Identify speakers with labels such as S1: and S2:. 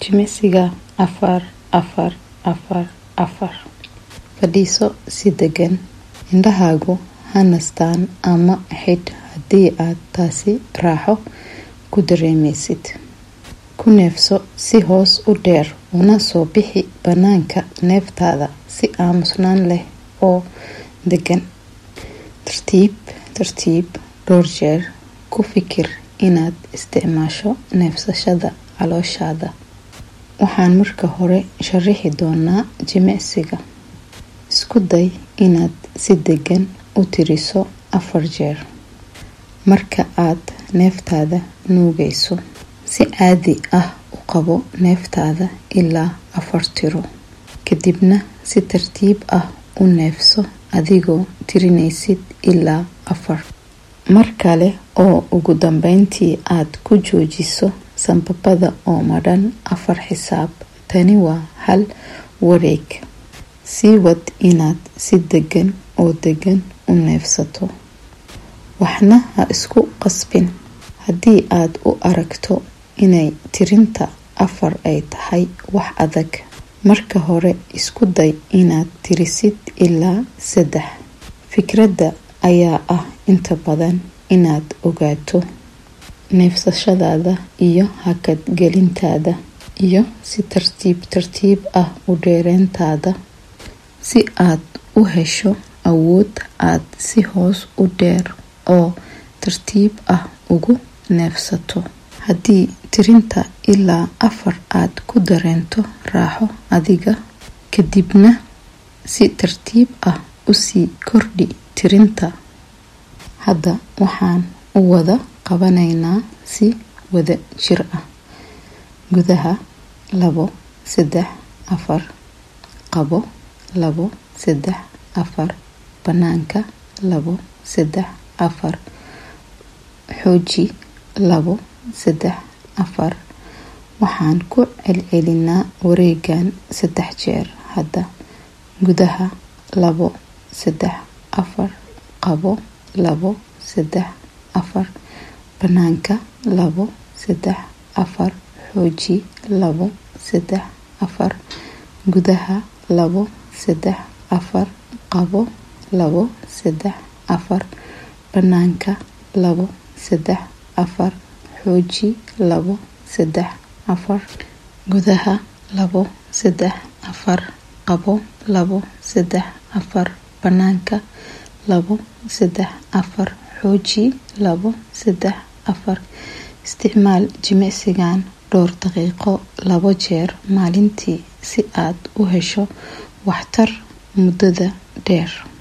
S1: jimicsiga afar afar afar afar fadhiiso si degan indhahaagu ha nastaan ama xidh haddii aad taasi raaxo ku dareemaysid ku neefso si hoos u dheer una soo bixi bannaanka neeftaada si aamusnaan leh oo degan tartiib tartiib dhowr jeer ku fikir inaad isticmaasho neefsashada calooshaada waxaan marka hore sharaxi doonaa jimicsiga isku day inaad si degan u tiriso afar jeer marka aad neeftaada nuugayso si caadi ah u qabo neeftaada ilaa afar tiro kadibna si tartiib ah u neefso adigoo tirinaysid ilaa afar mar kale oo ugu dambeyntii aad ku joojiso sanbabada oo madhan afar xisaab tani waa hal wareeg sii wad inaad si degan oo degan u neefsato waxna ha isku qasbin haddii aad u aragto inay tirinta afar ay tahay wax adag marka hore isku day inaad tirisid ilaa saddex fikradda ayaa ah inta badan inaad ogaato neefsashadaada iyo hakad gelintaada iyo si tartiib tartiib ah u dheereyntaada si aad u hesho awood aad si hoos u dheer oo tartiib ah ugu neefsato haddii tirinta ilaa afar aad ku dareento raaxo adiga kadibna si tartiib ah usii kordhi tirinta hadda waxaan u wada qabanaynaa si wada jir ah gudaha labo saddex afar qabo labo saddex afar bannaanka labo saddex afar xooji labo saddex afar waxaan ku celcelinaa wareegan saddex jeer hadda gudaha labo saddex afar qabo labo saddex afar bannaanka labo saddex afar xooji labo saddex afar gudaha labo saddex afar qabo labo saddex afar bannaanka labo saddex afar xooji labo saddex afar gudaha labo saddex afar qabo labo saddex afar bannaanka labo saddex afar xooji labo saddex afar isticmaal jimicsigan dhowr daqiiqo labo jeer maalintii si aad u hesho waxtar muddada dheer